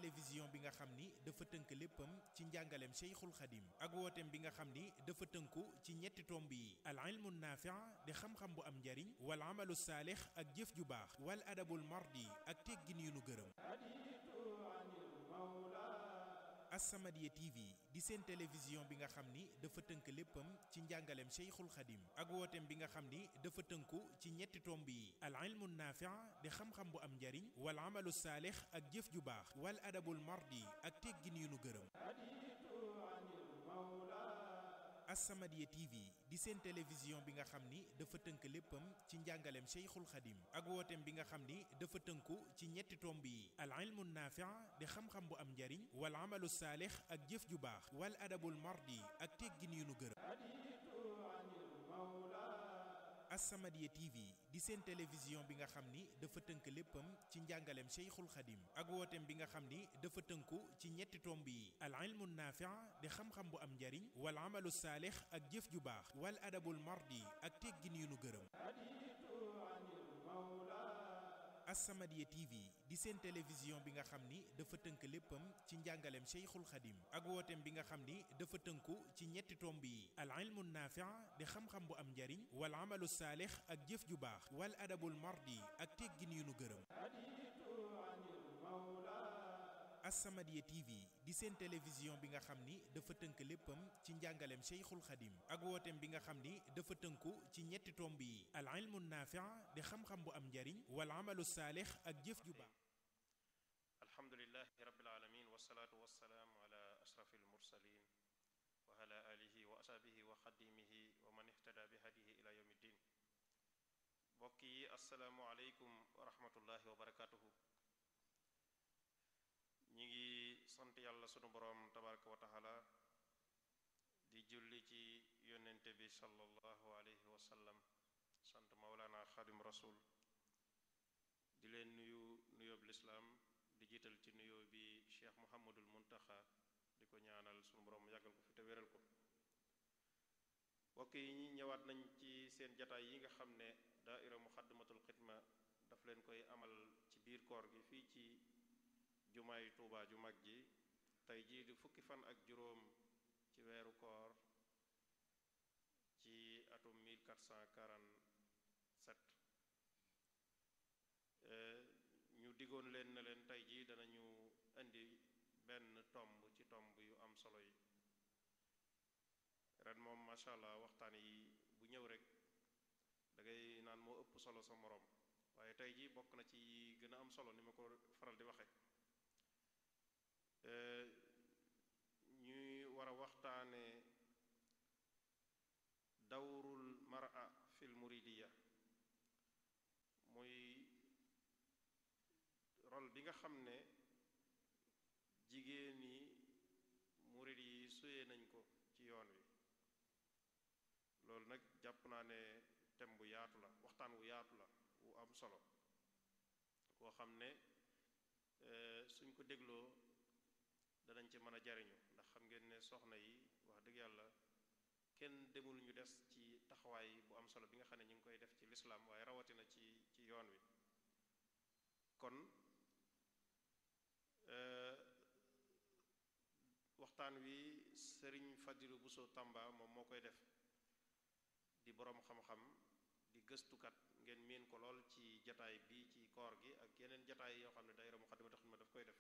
télévision bi nga xam ni dafa tënk léppam ci njàngaleem Cheikhul Khadim ak wooteem bi nga xam ni dafa tënku ci ñetti tomb yi al ilmu naafi' di xam-xam bu am njariñ wal amalu saalix ak jëf ju baax wal adabul mardi ak teggin yu nu gërëm As-Samadiyya TV di seen télévision bi nga xam ni dafa tënk léppam ci njàngaleem Cheikhul Khadim ak wooteem bi nga xam ni dafa tënku ci ñetti tomb yi al ilmu naafi' di xam-xam bu am njariñ wal amalu saalix ak jëf ju baax wal adabul mardi ak teggin yu nu gërëm As-Samadiyya TV di seen télévision bi nga xam ni dafa tënk léppam ci njàngaleem Cheikhul Khadim ak wooteem bi nga xam ni dafa tënku ci ñetti tomb yi al ilmu naafi' di xam-xam bu am njariñ wal amalu saalix ak jëf ju baax wal adabul mardi ak teggin yu nu gërëm As-Samadiyya TV di seen télévision bi nga xam ni dafa tënk léppam ci njàngaleem Cheikhul Khadim ak wooteem bi nga xam ni dafa tënku ci ñetti tomb yi al ilmu naafi' di xam-xam bu am njariñ wal amalu saalix ak jëf ju baax wal adabul mardi ak teggin yu nu gërëm As-Samadiyya TV di seen télévision bi nga xam ni dafa tënk léppam ci njàngaleem Cheikhul Khadim ak wooteem bi nga xam ni dafa tënku ci ñetti tomb yi al ilmu naafi' di xam-xam bu am njariñ wal amalu saalix ak jëf ju baax wal adabul mardi ak teggin yu nu gërëm As-Samadiyya TV di seen télévision bi nga xam ni dafa tënk léppam ci njàngaleem Cheikhul Khadim ak wooteem bi nga xam ni dafa tënku ci ñetti tomb yi al ilmu naafi' di xam-xam bu am njariñ wal amalu saalix ak jëf ju baax alhamdulilahi rabbil alamin wasalaatu wasalaamu ala ashrafil mursalin wa ala alihi wa ashabihi wa xadimihi wa man ihtada bi hadihi ila yawmi ddin mbokk yi asalaamu aleykum wa rahmatullahi wa barakatuhu ñi ngi sant yàlla sunu boroom tabaraka wa taala di julli ci yónnente bi sallallahu alayhi wa sallam sant maulana xadim rasul di leen nuyu nuyoob lislaam di jiital ci nuyoo bi cheikh muhammadul muntaxa di ko ñaanal sunu boroom yàggal ko fi te wéral ko mbokk yi ñi ñëwaat nañ ci seen jataay yi nga xam ne daaira muxaddamatul xidma daf leen koy amal ci biir koor gi fii ci jumaay tuubaa ju mag ji tey jii di fukki fan ak juróom ci weeru koor ci atum 1447 ñu diggoon leen na leen tey jii danañu indi benn tomb ci tomb yu am solo yi ren moom macha allah waxtaan yi bu ñëw rek da ngay naan moo ëpp solo sa moroom waaye tey jii bokk na ci gën a am solo ni ma ko faral di waxe ñuy war a waxtaane dawrul mara fil muridiya muy rôle bi nga xam ne jigéen yi murid yi suyee nañ ko ci yoon wi loolu nag jàpp naa ne thème bu yaatu la waxtaan wu yaatu la wu am solo koo xam ne suñ ko dégloo danañ ci mën a jariñu ndax xam ngeen ne soxna yi wax dëgg yàlla kenn demul ñu des ci taxawaay bu am solo bi nga xam ne ñu ngi koy def ci lislaam waaye rawatina ci ci yoon wi kon waxtaan wi sëriñ Fadilu Buso Tamba moom moo koy def di boroom xam-xam di gëstukat ngeen miin ko lool ci jataay bi ci koor gi ak yeneen jataay yoo xam ne daayira Muxaddamatul Xidma daf koy def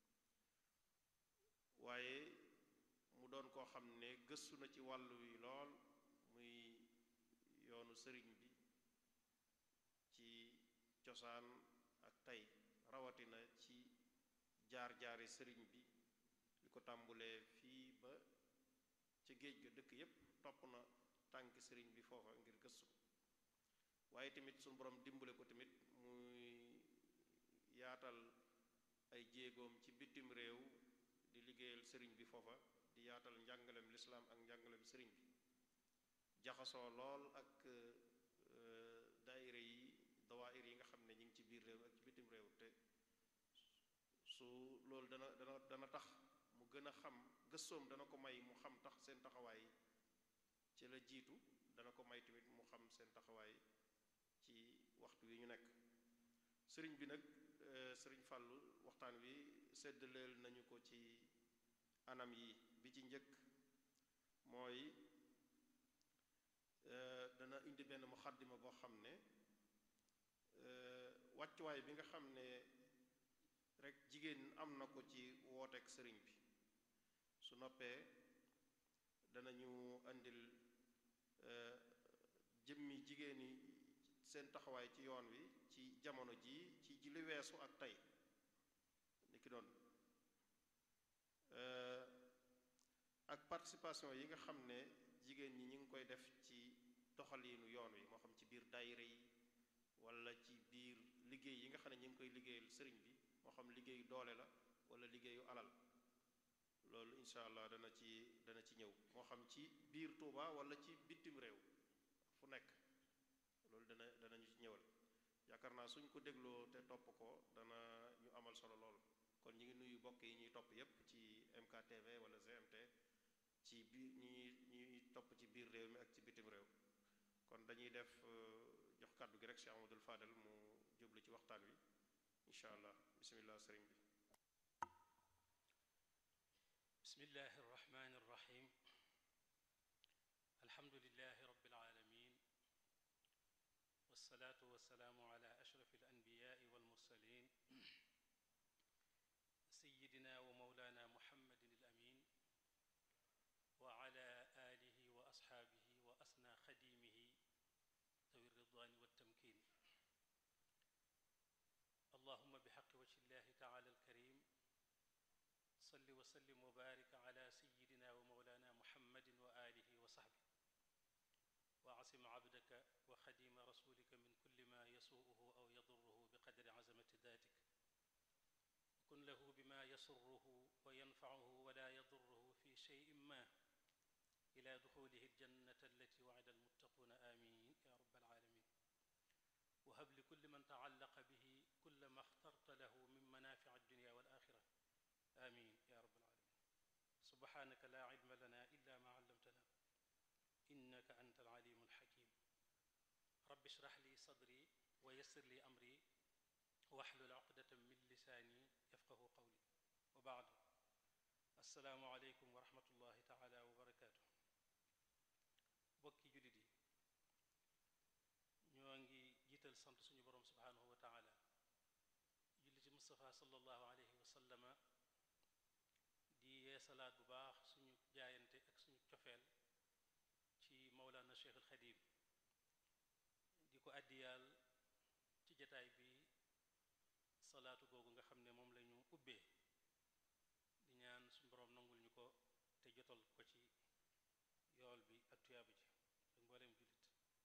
waaye mu doon koo xam ne gëstu na ci wàllu wi lool muy yoonu sëriñ bi ci cosaan ak tey rawatina ci jaar-jaari sëriñ bi li ko tàmbulee fii ba ca géej ga dëkk yépp topp na tànk sëriñ bi foofa ngir gëstu waaye tamit suñu borom dimbale ko tamit muy yaatal ay jéegoom ci bitim réew di liggéeyal sëriñ bi foofa di yaatal njàngalem lislaam ak njàngalem sëriñ bi jaxasoo lool ak daayira yi dawaayir yi nga xam ne ñi ngi ci biir réew ak ci bitim réew te su loolu dana dana dana tax mu gën a xam gëstoom dana ko may mu xam tax seen taxawaay ci la jiitu dana ko may tamit mu xam seen taxawaay ci waxtu wi ñu nekk sëriñ bi nag sëriñ Fàllu waxtaan wi séddaleel nañu ko ci anam yi bi ci njëkk mooy dana indi benn muxaddima boo xam ne wàccuwaay bi nga xam ne rek jigéen am na ko ci wooteek sëriñ bi su noppee danañu indil jëmmi jigéen yi seen taxawaay ci yoon wi ci jamono ji ci ji li weesu ak tey ni ki doon ak participation yi nga xam ne jigéen ñi ñu ngi koy def ci doxaliinu yoon wi moo xam ci biir daayira yi wala ci biir liggéey yi nga xam ne ñu ngi koy liggéeyal sëriñ bi moo xam liggéeyu doole la wala liggéeyu alal loolu incha allah dana ci dana ci ñëw moo xam ci biir Touba wala ci bitim réew fu nekk loolu dana danañu ci ñëwal yaakaar naa suñ ko dégloo te topp ko dana ñu amal solo lool kon ñu ngi nuyu bokk yi ñuy topp yépp ci MKTV wala GMT ci biir ñi ñuy topp ci biir réew mi ak ci bitim réew kon dañuy def jox kàddu gi rek Cheikh Amadou Fadel mu jublu ci waxtaan wi incha allah bismillah sëriñ bi bismillahi arrahmani arrahim alhamdulilahi rabbil alamin wasalaatu wasalaamu ala ashraf alanbiyaai walmursalin sayidina wa maulana muhammadin alamin wa ala alihi wa asxaabihi wa asna xadimihi dawi ridwani waltamkin allahuma bixaqi wajhi llahi taala alkarim salli wa sallim wa baarik ala sayidina wa mawlana muhammadin wa alihi wa saxbi wa asim abdaka wa xadima rasulika min kulli ma yasuuhu aw yaduruhu biqadri azamati datik kun lahu bima yasurruhu wa yanfacuhu wala yaduruhu fi cheyin ma ila duxulihi aljannata allati wacida almuttaquuna amin ya rabbal alamin wa hab li kulli man tacallaqa bihi kulla ma axtarta lahu min manafic addunya wal axira amin ya rabbal alamin subhanaka la ilma lana illa ma allamtana innaka anta alalimu alxakim rabbi shrah li sadri wa yassir li amri waxlul uqdatan min lisaani yafqahu qawli wa baadu assalaamu aleykum wa rahmatullahi taala wa barakaatu bokki jullit yi ñoo ngi jiital sant suñu boroom subhaanahu wa taala julli ci Mustafa sallallahu alayhi wa sallama di yeesalaat bu baax suñu jaayante ak suñu cofeel ci Mawlana Cheikh al Xadim di ko àddiyaal ci jataay bi salaatu googu nga xam ne moom lañu ubbee di ñaan suñu boroom nangul ñu ko te jotal ko ci yool bi ak tuyaaba ji ak mbooleem jullit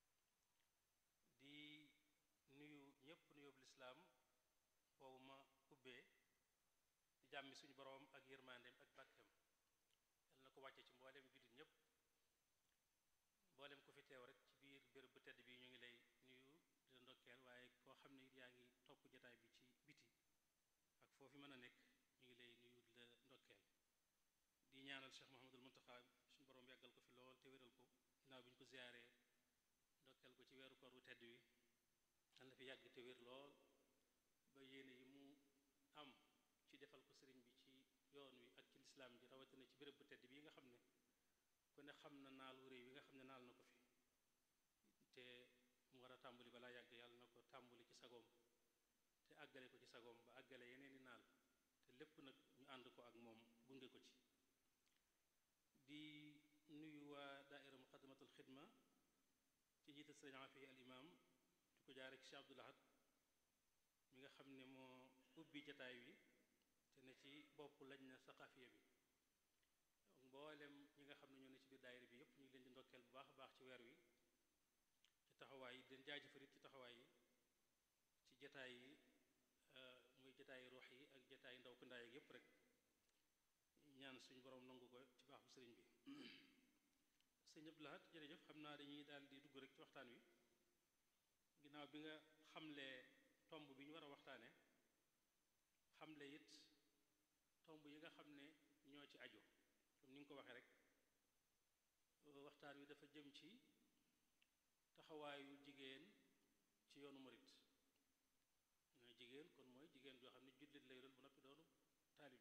di nuyu ñépp nuyób lislaam boobu ma ubbee di jàmmi suñu boroom ak yërmandeem ak barkeem yal na ko wàcce ci mbooleem jullit ñépp mbooleem ku fi teew rek ci biir béréb bu tedd bi ñu ngi lay nuyu di la ndokkeel waaye koo xam ne it yaa ngi topp jataay bi ci biti ak foofu mën a nekk ñu ngi lay nuyu di la ndokkeel di ñaanal Cheikh Mouhamadul Muntaxa suñu boroom yàggal ko fi lool te wéral ko ginnaaw bi ñu ko ziyaaree ndokkeel ko ci weeru koor wu tedd wi yal na fi yàgg te wér lool ba yéene yi mu am ci defal ko sëriñ bi ci yoon wi ak ci lislaam ji rawatina ci béréb bu tedd bii nga xam ne ku ne xam na naal wu réy wi nga xam ne naal na ko fi te mu war a tàmbali balaa yàgg yàlla na ko tàmbali ci sagoom te àggale ko ci sagoom ba àggale yeneen i naal te lépp nag ñu ànd ko ak moom gunge ko ci di nuyu waa daaira muqaddamatul xidma ci njiital sëriñ Afi al imam di ko jaare ci Cheikh Abdul Ahad mi nga xam ne moo ubbi jataay wi te ne ci bopp lañ na saqafiya bi mboolem ñi nga xam ne ñoo ne ci biir daayira bi yépp ñu ngi leen di ndokkeel bu baax a baax ci weer wi ci taxawaay yi den jaajëfarit ci taxawaay yi ci jataay yi muy jataay ruux yi ak jataay ndaw ku ndaay ak yépp rek ñaan suñu borom nangu ko ci baax bu sëriñ bi sëñ Abdou Lahad jërëjëf xam naa dañuy daal di dugg rek ci waxtaan wi ginnaaw bi nga xamle tomb bi ñu war a waxtaane xamle it tomb yi nga xam ne ñoo ci aju comme ni nga ko waxee rek waxtaan wi dafa jëm ci taxawaayu jigéen ci yoonu murit mooy jigéen kon mooy jigéen joo xam ne jullit lay doon bu noppi doonu taalibe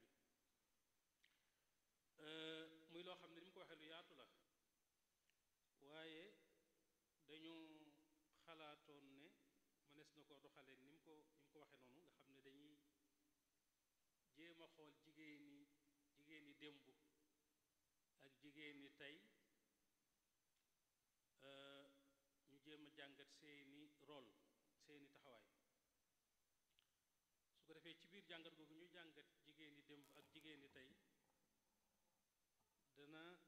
mënees na ko doxale ni mu ko ni mu ko waxee noonu nga xam ne dañuy jéem a xool jigéen ñi jigéen ñi démb ak jigéen ñi tey ñu jéem a jàngat seeni rôle seeni taxawaay su ko defee ci biir jàngat googu ñuy jàngat jigéen ñi démb ak jigéen ñi tey dana